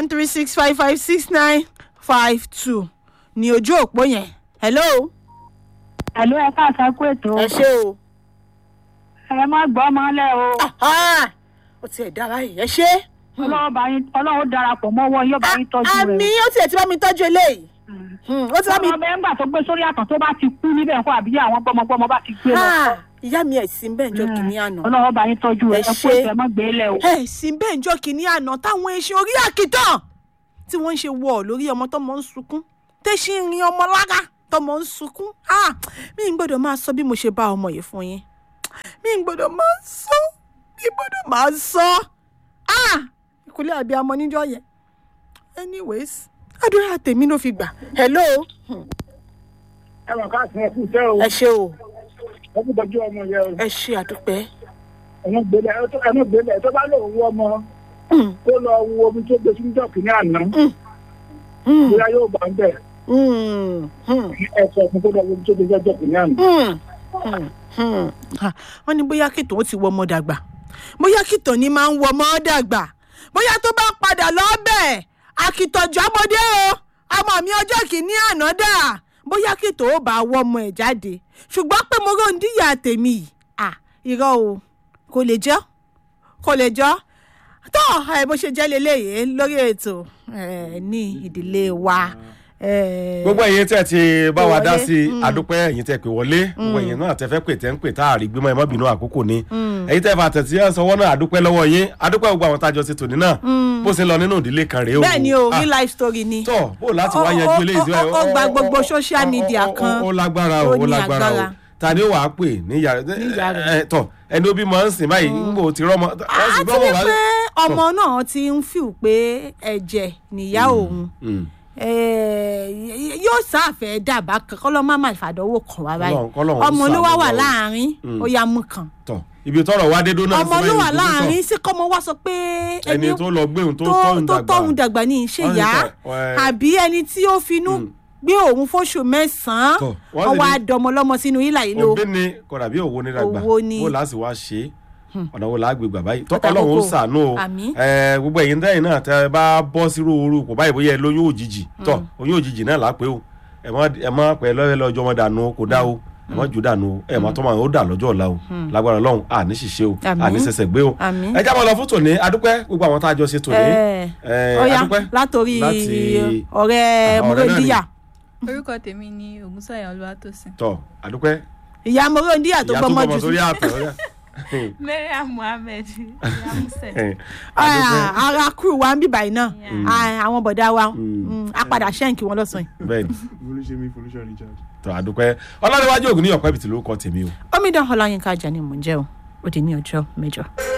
nine three six five five six nine five two ní ojú òpó yẹn hello. Ẹ̀lú ẹ káàsán kú ètò. ẹ ṣé o. Ẹ má gbọ́ ọmọ lẹ̀ o. Ah, ó tiẹ̀ dára yìí ẹ ṣé. Ọlọ́run bá yín Ọlọ́run darapọ̀ mọ́wọ́ yóò bá yín tọ́jú rẹ̀. àmì ó tiẹ̀ ti bá mi tọ́jú eléyìí. Hmm, ó ti bá mi. Ọmọ bẹ́ẹ̀ ńgbà tó gbé sórí àtàn tó bá ti kú níbẹ̀ ńkọ́ àbí àwọn gbọ́mọgbọ́mọ bá ti gbé lọ. Ah, ìyá mi ẹ̀ sí bẹ́ẹ̀ jọ kìíní àná. Ọlọ́run bá yín tọ́jú rẹ̀. Ẹ Ẹ kú ṣé. ètò ẹ má gbé lẹ̀ o. ẹ̀ sí bẹ́ẹ̀ jọ kìíní àná táwọn ẹṣin orí àkìtàn tí wọ́n ń ṣe wọ̀ lórí ọmọ tọmọ ń sunkún tẹ́sí ń rin ọmọ lára tọmọ ń sunkún Ah, mi ń gbọ́dọ̀ máa sọ bí mo ṣe bá ọmọ yìí fún yín mi ń gbọ́dọ̀ máa sọ mi ń gbọ́dọ̀ máa sọ Ah, ìkúlẹ̀ àbí amọ níjọ́ yẹn anyways àdúrà tèmi ló fi gbà hello ẹ wà káàkiri ẹ kú iṣẹ́ o ẹ ṣé o ẹ kú tọ́jú ọmọ yẹn o ẹ ṣé àdúpẹ́ ẹnu gbélé ẹnu gbélé ẹ tó bá lò wú ọmọ Mm, kó lọ wo omi tó gbé sínú jọ́ọ̀kì ní àná mm, bóyá yóò bá ń bẹ̀ mm, mm. ẹ sọ fún kó lọ wo omi tó gbé sínú jọ́ọ̀kì ní àná. Hmm, hmm, hmm. Ha, wọ́n ní bóyá kìtàn ó ti wọ ọmọ dàgbà bóyá kìtàn ni máa ń wọ ọmọ dàgbà bóyá tó bá padà lọ́bẹ̀ àkìtànjọ́ ọmọdé o ọmọ mi ọjọ́ kìíní àná dà bóyá kìtàn ó bá wọ ọmọ ẹ̀ jáde ṣùgbọ́n pé mo rò ń díyà tèmi yìí à irọ́ o kò lè jọ́ kò lè jọ́ tó ẹ bó ṣe jẹ́ leléyìí lórí ètò ẹ ní ìdílé wa. ẹ, gbogbo ẹ̀yin tẹ́ ti bá wa dá wọlé. sí i adúpẹ́ ẹ̀yin tẹ́ pè wọlé gbogbo ẹ̀yin náà tẹ́ fẹ́ pè tẹ́ ń pè tá a rí gbémọ̀ ẹ má bínú àkókò ni ẹ̀yin tẹ́ fà tẹ̀sí ẹ̀ sọwọ́ náà adúpẹ́ lọ́wọ́ yín adúpẹ́ gbogbo àwọn tájọ ti tòní náà bó ṣe lọ nínú ìdílé kan rèé o bẹ́ẹ̀ ni o Ah, real life story ni. tọ́ bó láti wá Ó- yanjú ó- eléyìí ó- ó gba gbogbo social media ó- ó- kan. ó lágbára o Ó ó ní lágbára o agbára. ta ni ó wàá pè ní yàrá yàrá. ẹ, tọ́ ẹni ó bímọ ń sìn báyìí ń bò ti rọ́mọ wọ́n sì àti gbọ́ mọ̀ wípé ọmọ náà ti ń fìw pé ẹ̀jẹ̀ nìyá òun Eh, yóò sáfẹ́ dàbá kan kọ́lọ́ má má fàdánwò kàn wá báyìí Kọ́lọ́run- Kọ́lọ́run ọmọ ló wá ṣàánú wà wa o. láàrin Mm. ó yá mú kan tọ́ ibi tọ́rọ̀ wá dé dóná ọmọ ló wà láàrin sí kọ́mọ wá sọ pé ẹni tó lọ gbé òun tó tó tọ́hún tó dàgbà tọ́hún dàgbà ní ìṣe Wọ́n ní ìyá tọ́, ẹ- àbí ẹni tí ó finú gbé òun fóṣù mẹ́sàn-án Tọ́, wọ́n sì ọwọ́ ní- àdọmọlọ́mọ sínú ìlà yìí ló òbí ni kọ̀dà bí òwò ní dàgbà Owó ni. bó láti wá ṣe é ọ̀nà wo làá gbé gbà báyìí tọ́kọ Àtàkókò. ọlọ́run ó ṣàánú o Àmín. Eh, gbogbo ẹ̀yin dẹ́yìn náà tẹ́ ẹ bá bọ́ sírú ooru kò báyìí bóyá ẹ lóyún òjijì tọ́ oyún òjijì náà là á pé o ẹ má ẹ má pẹ́ lọ́yẹ́ lọ́jọ́ wọn dànù o kò dá o ẹ má jù dànù o ẹ má tọ́ ma ó dà lọ́jọ́ ọ̀la o lágbára ọlọ́run àní ṣìṣe o Àmín. àní ṣẹ̀ṣẹ̀ gbé o Àmín. ẹ já máa lọ fún tòní adúpẹ́ gbogbo àwọn tá a jọ ṣe tòní Eh, Eh, ọ̀yá adúpẹ́ látòrí láti- ọ̀rẹ́ Ah, ọ̀rẹ́ náà mọ́rẹ́ndíyà orúkọ tèmi ni ògúnsáyà olúwatósìn tọ́ adúpẹ́ ìyá mọ́rẹ́ndíyà tó ìyá tó gbọ́mọ gbọmọ jù sórí àtọ̀ ọ̀yá. mariam muhammed yamusẹ adúpẹ́ Ah, ara crew wa ń bì báyìí náà Yeah. Ah, àwọn bọ̀dá wa mm, a padà ṣẹ́ǹkì wọn lọ́sàn-án yìí. bẹ́ẹ̀ni olùṣèmi folúṣọ richard. tọ́ adúpẹ́ ọlọ́dẹ̀wájú ògùn ní ọ̀pẹ́ bìtì lórúkọ tèmi o. omidan ọláyínká ajá ni mò ń jẹ́ o ó di ní ọjọ́ mẹ́jọ.